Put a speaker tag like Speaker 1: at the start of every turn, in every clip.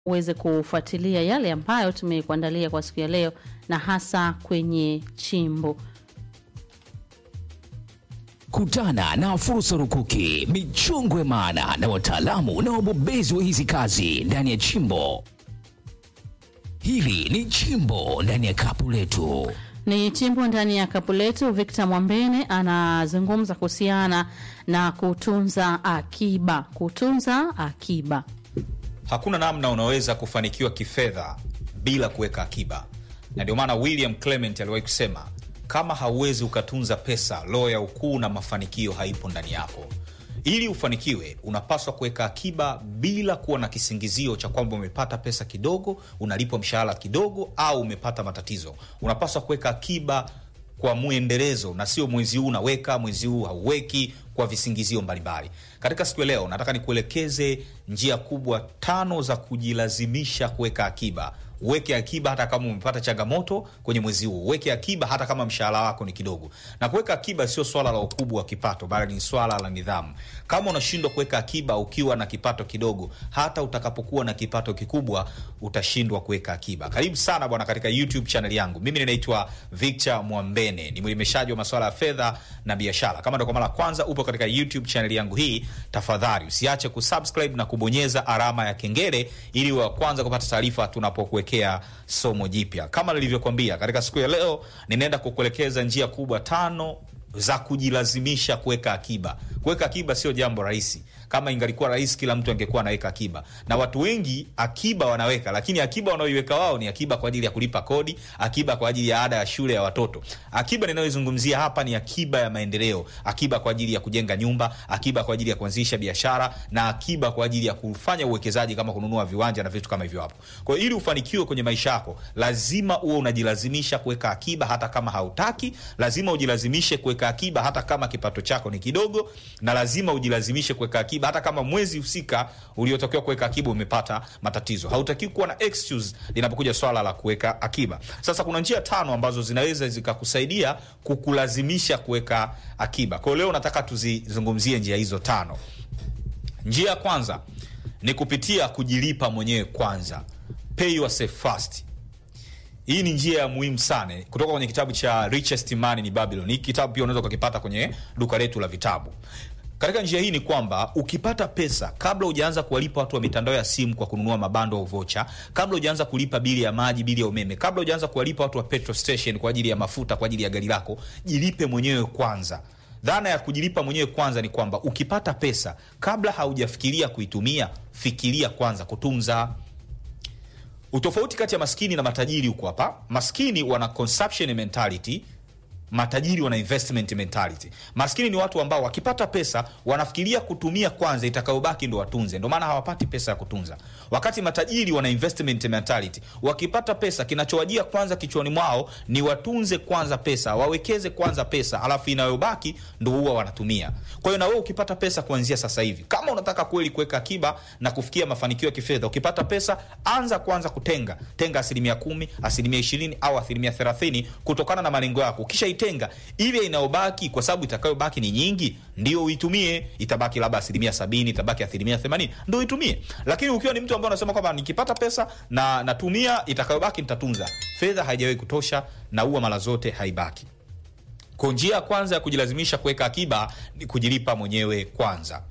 Speaker 1: uweze kufuatilia yale ambayo tumekuandalia kwa siku ya leo na hasa kwenye chimbo.
Speaker 2: Kutana na fursa rukuki, michongwe maana na wataalamu na wabobezi wa hizi kazi ndani ya chimbo. Hili ni chimbo ndani ya kapu letu.
Speaker 1: Ni chimbo ndani ya kapu letu. Victor Mwambene anazungumza kuhusiana na kutunza akiba. Kutunza akiba,
Speaker 3: Hakuna namna unaweza kufanikiwa kifedha bila kuweka akiba, na ndio maana William Clement aliwahi kusema kama hauwezi ukatunza pesa, roho ya ukuu na mafanikio haipo ndani yako. Ili ufanikiwe, unapaswa kuweka akiba bila kuwa na kisingizio cha kwamba umepata pesa kidogo, unalipwa mshahara kidogo, au umepata matatizo. Unapaswa kuweka akiba kwa mwendelezo na sio mwezi huu unaweka, mwezi huu hauweki kwa visingizio mbalimbali. Katika siku ya leo, nataka nikuelekeze njia kubwa tano za kujilazimisha kuweka akiba. Uweke akiba hata kama umepata changamoto kwenye mwezi huu. Uweke akiba hata kama mshahara wako ni kidogo. Na kuweka akiba sio swala la ukubwa wa kipato, bali ni swala la nidhamu. Kama unashindwa kuweka akiba ukiwa na kipato kidogo, hata utakapokuwa na kipato kikubwa utashindwa kuweka akiba. Karibu sana bwana katika YouTube channel yangu. Mimi ninaitwa Victor Mwambene, ni mwelimishaji wa masuala ya fedha na biashara. Kama ndio kwa mara ya kwanza upo katika YouTube channel yangu hii, tafadhali usiache kusubscribe na kubonyeza alama ya kengele ili wa kwanza kupata taarifa tunapokuwekea somo jipya. Kama nilivyokuambia, katika siku ya leo ninaenda kukuelekeza njia kubwa tano za kujilazimisha kuweka akiba. Kuweka akiba sio jambo rahisi. Kama ingalikuwa rahisi, kila mtu angekuwa anaweka akiba, na watu wengi akiba wanaweka, lakini akiba wanaoiweka wao ni akiba kwa ajili ya kulipa kodi, akiba kwa ajili ya ada ya shule ya watoto. Akiba ninayoizungumzia hapa ni akiba ya maendeleo, akiba kwa ajili ya kujenga nyumba, akiba kwa ajili ya kuanzisha biashara, na akiba kwa ajili ya kufanya uwekezaji kama kununua viwanja na vitu kama hivyo hapo. Kwa hiyo ili ufanikiwe kwenye maisha yako, lazima uwe unajilazimisha kuweka akiba hata kama hautaki. Lazima ujilazimishe kuweka akiba hata kama kipato chako ni kidogo, na lazima ujilazimishe kuweka akiba hata kama mwezi husika uliotakiwa kuweka akiba umepata matatizo. Hautakiwi kuwa na excuse linapokuja swala la kuweka akiba. Sasa kuna njia tano ambazo zinaweza zikakusaidia kukulazimisha kuweka akiba. Kwa hiyo leo nataka tuzizungumzie njia hizo tano. Njia ya kwanza ni kupitia kujilipa mwenyewe kwanza, pay yourself first. Hii ni njia ya muhimu sana kutoka kwenye kitabu cha Richest Man in Babylon. Hii kitabu pia unaweza ukakipata kwenye duka letu la vitabu. Katika njia hii ni kwamba ukipata pesa, kabla hujaanza kuwalipa watu wa mitandao ya simu kwa kununua mabando au vocha, kabla hujaanza kulipa bili ya maji, bili ya umeme, kabla hujaanza kuwalipa watu wa petrol station kwa ajili ya mafuta, kwa ajili ya gari lako, jilipe mwenyewe kwanza. Dhana ya kujilipa mwenyewe kwanza ni kwamba ukipata pesa, kabla haujafikiria kuitumia, fikiria kwanza kutunza. Utofauti kati ya maskini na matajiri huko hapa. Maskini wana consumption mentality, matajiri wana investment mentality. Maskini ni watu ambao wakipata pesa wanafikiria kutumia kwanza, itakayobaki ndo watunze, ndo maana hawapati pesa ya kutunza. Wakati matajiri wana investment mentality, wakipata pesa kinachowajia kwanza kichwani mwao ni watunze kwanza pesa, wawekeze kwanza pesa, alafu inayobaki ndo huwa wanatumia. Kwa hiyo na wewe ukipata pesa kuanzia sasa hivi, kama unataka kweli kuweka akiba na kufikia mafanikio ya kifedha, ukipata pesa, anza kwanza kutenga, tenga asilimia kumi, asilimia ishirini au asilimia thelathini kutokana na malengo yako. Ukisha tenga ile inayobaki, kwa sababu itakayobaki ni nyingi, ndio uitumie. Itabaki labda asilimia sabini, itabaki asilimia themanini, ndio uitumie. Lakini ukiwa ni mtu ambaye unasema kwamba nikipata pesa na natumia, itakayobaki nitatunza, fedha haijawahi kutosha na huwa mara zote haibaki. Kwa njia ya kwanza ya kujilazimisha kuweka akiba ni kujilipa mwenyewe kwanza.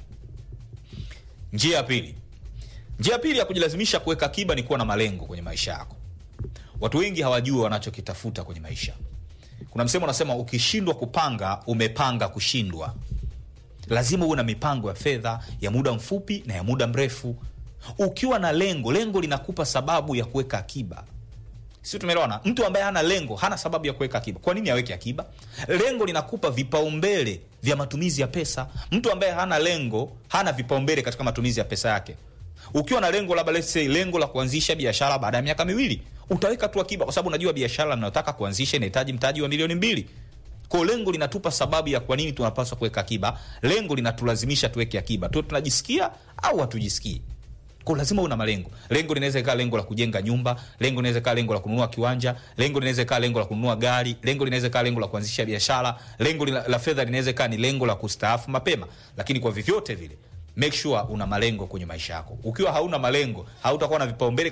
Speaker 3: Njia ya pili, njia ya pili ya kujilazimisha kuweka akiba ni kuwa na malengo kwenye maisha yako. Watu wengi hawajui wanachokitafuta kwenye maisha. Kuna msemo unasema ukishindwa kupanga umepanga kushindwa. Lazima uwe na mipango ya fedha ya muda mfupi na ya muda mrefu. Ukiwa na lengo, lengo linakupa sababu ya kuweka akiba. Si tumeelewana? Mtu ambaye hana lengo hana sababu ya kuweka akiba. Kwa nini aweke akiba? Lengo linakupa vipaumbele vya matumizi ya pesa. Mtu ambaye hana lengo hana vipaumbele katika matumizi ya pesa yake. Ukiwa na lengo labda let's say lengo la kuanzisha biashara baada ya miaka miwili, utaweka tu akiba kwa sababu unajua biashara ninayotaka kuanzisha inahitaji mtaji wa milioni mbili. Kwa lengo linatupa sababu ya kwa nini tunapaswa kuweka akiba. Lengo linatulazimisha tuweke akiba. Tu tunajisikia au hatujisikii. Kwa lazima una malengo. Lengo linaweza ikawa lengo la kujenga nyumba, lengo linaweza ikawa lengo la kununua kiwanja, lengo linaweza ikawa lengo la kununua gari, lengo linaweza ikawa lengo la kuanzisha biashara, lengo la, la fedha linaweza ikawa ni lengo la kustaafu mapema. Lakini kwa vyovyote vile make sure una malengo kwenye maisha yako ukiwa hauna malengo hautakuwa na vipaumbele